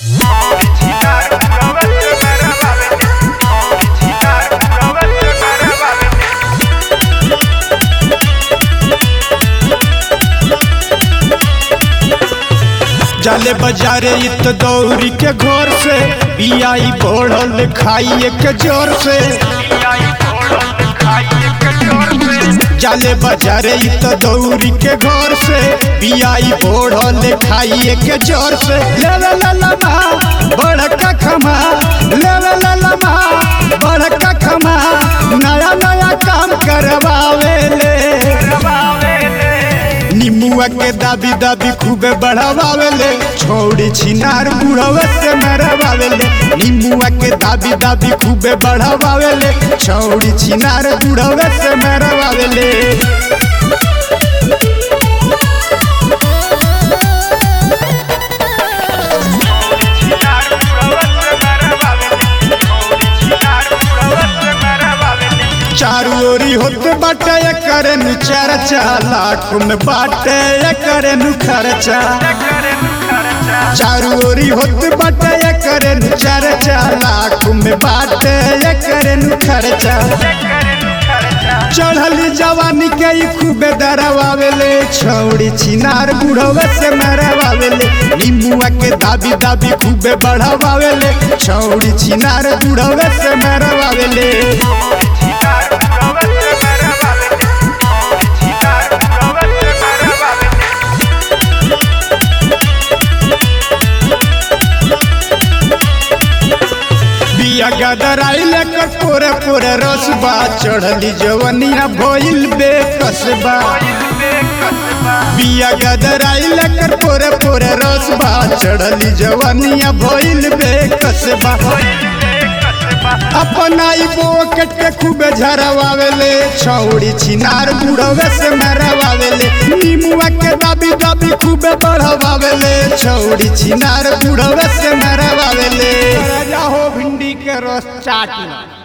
जाले बाजारे इत दौरी के घर से बियाई बढ़ल खाइए के जोर से जाले बाजारे इत दौरी के घर से बियाई बढ़ल खाइए के जोर से ले ले ले ले मा बड़का खमा ले ले ले ले मा बड़का खमा नया नया काम करवावे ले निमुआ के दाबी दाबी खूबे बढ़ावावेले छोड़ी छिनार बुढ़वे से मरवावेले निमुआ के दाबी दाबी खूबे बढ़ावावेले छोड़ी छिनार बुढ़वे से मरवावेले चारू ओरी होते बाटे करे नु चर्चा लाख में बाटे करे नु खर्चा चारू ओरी होते बाटे करे नु चर्चा लाख में बाटे करे नु खर्चा चढ़ली जवानी के ई खूबे दरवावेले छौड़ी छिनार बुढ़वे से मरवावेले नींबुआ के दाबी दाबी खूबे बढ़ावावेले छौड़ी छिनार बुढ़वे से मरवावेले बिया गदराई लेकर पोरे पोरे रसबा चढ़ली जवनिया भइल बेकसबा बिया गदराई लेकर पोरे पोरे रसबा चढ़ली जवनिया भइल बेकसबा अपनाई बोकट के खूबे झरवावेले छौड़ी छिनार बुढ़वे से मरवावेले नीमुआ के दाबी दाबी खूबे बढ़वावेले छौड़ी छिनार बुढ़वे से मरवावेले राजा हो भिंडी के रस चाटी